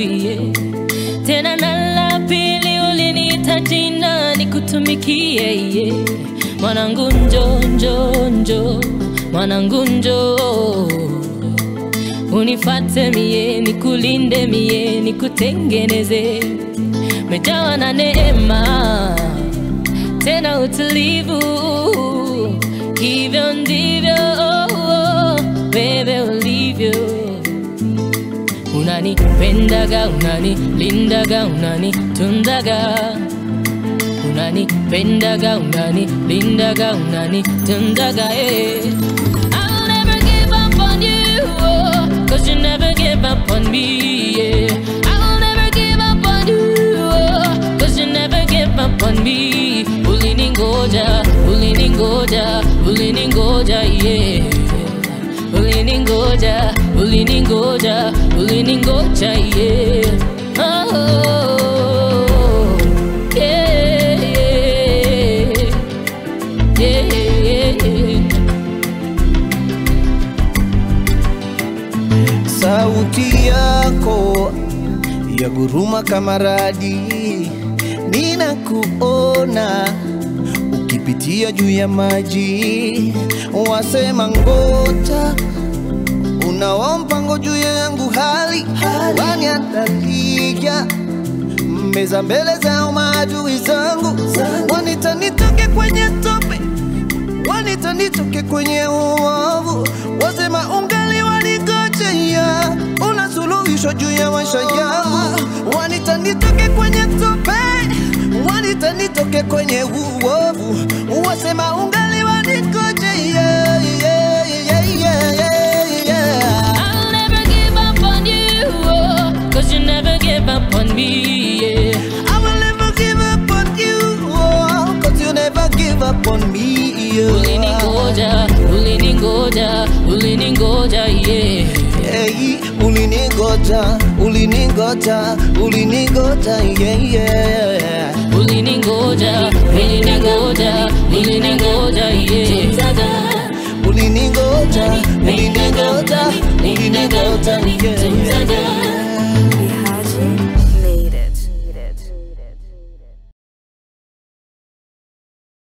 iye tena na la pili uliniita jina nikutumikie iye mwanangu njo njo njo mwanangu njo unifate mie nikulinde mie nikutengeneze mejawa na neema tena utulivu hivyo ndivyo wewe ulivyo unanipendaga unanilindaga unanitundaga unanipendaga unanilindaga unanitundaga eh. I'll never give up on you oh, Cause you never give up on me yeah. I'll never give up on you oh, Cause you never give up on me Uliningoja, uliningoja, uliningoja yeah Uliningoja, uliningoja, uliningoja yeah oh, yeah, yeah, yeah. Sauti yako ya guruma kama radi, ninakuona ukipitia juu ya maji, wasema ngoja unao mpango juu yangu, hali waniandalia meza mbele zao maadui zangu, wanita nitoke kwenye tope wanita nitoke kwenye uovu, wasema ungali waligojea, una suluhisho juu ya maisha yangu, wanita nitoke kwenye tope, wanita nitoke kwenye uovu, wasema ungali waligojea, yeah, yeah, yeah, yeah, yeah. I'll never give up on you, oh, cause you never give up on me, yeah. I will never give up on you, oh, cause you never give up on me, yeah. Uliningoja, uliningoja, uliningoja, yeah. Hey, uliningoja, uliningoja, uliningoja, yeah, yeah. Uliningoja, uliningoja, uliningoja, yeah. Uliningoja, uliningoja, uliningoja,